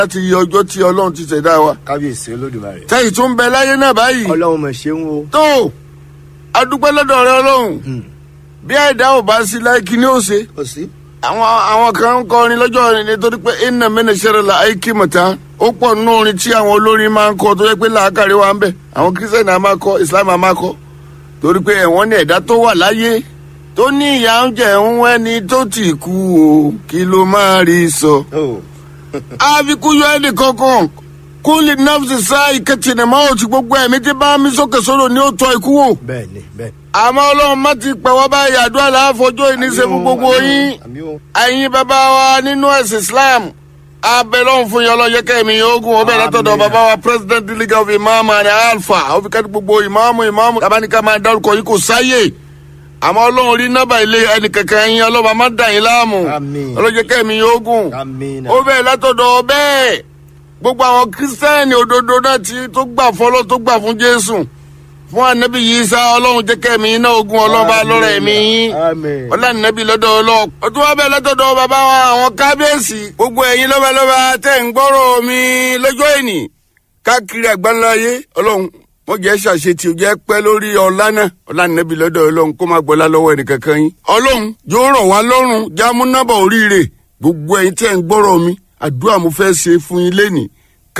láti yí ọjọ́ tí ọlọ́run ti ṣẹ̀dá wa. kábíyèsí olódùmarè. tẹ́yì tún ń bẹ láyé náà báyìí. ọlọ́run mọ̀ ṣeun o. tó adúpẹ́ lọ́dọ̀ rẹ ọlọ́run bí àìdá ò bá sí láì kí ni ó ṣe. kò sí. àwọn àwọn kan ń kọrin lọ́jọ́ orin nítorí pé iná mẹ́nà ṣẹlẹ̀ la àìkí mọ̀tá ó pọ̀ nínú orin tí àwọn olórin máa ń kọ tó yẹ pé làákàrí wa ń bẹ̀ àwọn kírísítẹ̀nì á máa kọ islam á máa kọ torí pé ẹ̀wọ̀n ní ẹ̀dá tó wà láyé tó ní ìyá ń jẹ ń wẹ́ni tó ti kú o kí ló máa rí sọ. àfikún yọ ẹnì kankan kúnlẹ̀ nọ́ọ̀sì sáà ìkẹtìnì máa ò ti gbogbo ẹ̀mí tí bá mi sókè sóró ni ó tọ́ ikú wò bẹ́ẹ̀ni bẹ́ẹ̀ni. àmọ́ ọlọ́run má ti pẹ̀ wá báyìí àdúrà láàfọjọ́ ìníṣẹ́ fún gbogbo yín àmì o. ẹ̀yin bàbá wa nínú ẹ̀sìn islam abẹ́lọ́run fún yín ọlọ́yẹ kẹ́mi ogun ọbẹ̀ látọ̀dọ̀ Àmín. bàbá wa president league of imam and alpha ó fi kẹ́ni gbogbo ìmáàmù ìmáàmù tabaníkà máa dárúkọ yìí kò sáyè àmọ́ ọlọ́run rí nọ́bà ilé ẹnì kankan yín ọlọ́ba má dà yín láàmú Àmín. ọlọ́yẹ kẹ́mi ogun àmín. ó bẹ̀ látọ̀dọ̀ bẹ́ẹ̀ gbogbo àwọn kírísítẹ́nì òdodo náà ti tó gbà fọlọ́ tó gbà fún jésù fún ànábì yìí sá ọlọ́run jẹ́ kẹ́mi iná ogun ọlọ́ba lọ́rọ̀ ẹ̀mí yín àmín. ọlànàbí lọ́dọ̀ ọlọ́ o tún wá bẹ́ẹ̀ lọ́dọ̀ bàbá wa àwọn kábíyèsí gbogbo ẹ̀yin lọ́balọ́ba tẹ̀ ń gbọ́rọ̀ mi lọ́jọ́ ìní káàkiri àgbáńláyé ọlọ́run wọ́n jẹ́ ṣàṣetì ò jẹ́ pẹ́ lórí ọlá náà ọlànàbí lọ́dọ̀ ọlọ́run kó má gbọ́lá lọ́wọ́ ẹnìkankan yín ọlọ́run yóò rọ̀ wá lọ́rùn jámúnábà oríire gbogbo ẹ̀yin tẹ̀ ń gbọ́rọ̀ mi àdúrà mo fẹ́ ṣe fún yín lénìí